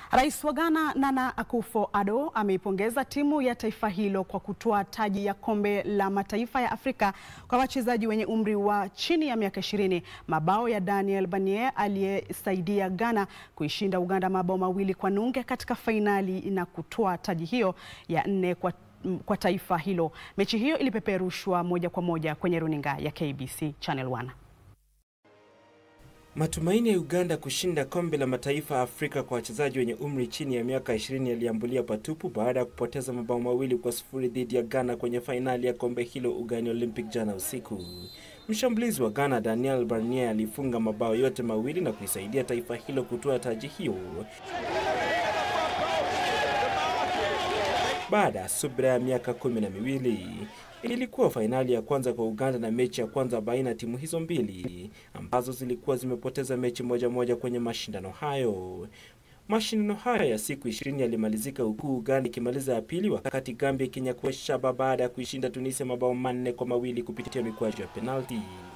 Rais wa Ghana Nana Akufo-Addo ameipongeza timu ya taifa hilo kwa kutoa taji ya kombe la mataifa ya Afrika kwa wachezaji wenye umri wa chini ya miaka 20. Mabao ya Daniel Barnye aliyesaidia Ghana kuishinda Uganda mabao mawili kwa nunge katika fainali na kutoa taji hiyo ya nne kwa kwa taifa hilo. Mechi hiyo ilipeperushwa moja kwa moja kwenye runinga ya KBC Channel 1. Matumaini ya Uganda kushinda kombe la mataifa Afrika kwa wachezaji wenye umri chini ya miaka 20 yaliambulia patupu baada ya kupoteza mabao mawili kwa sufuri dhidi ya Ghana kwenye fainali ya kombe hilo ugani Olympic jana usiku. Mshambulizi wa Ghana Daniel Barnye alifunga mabao yote mawili na kuisaidia taifa hilo kutoa taji hiyo baada ya subira ya miaka kumi na miwili. Ilikuwa fainali ya kwanza kwa Uganda na mechi ya kwanza baina ya timu hizo mbili ambazo zilikuwa zimepoteza mechi moja moja kwenye mashindano hayo. Mashindano hayo ya siku ishirini yalimalizika huku Uganda ikimaliza ya pili, wakati Gambia ikinyakua shaba baada ya kuishinda Tunisia mabao manne kwa mawili kupitia mikwaju ya penalti.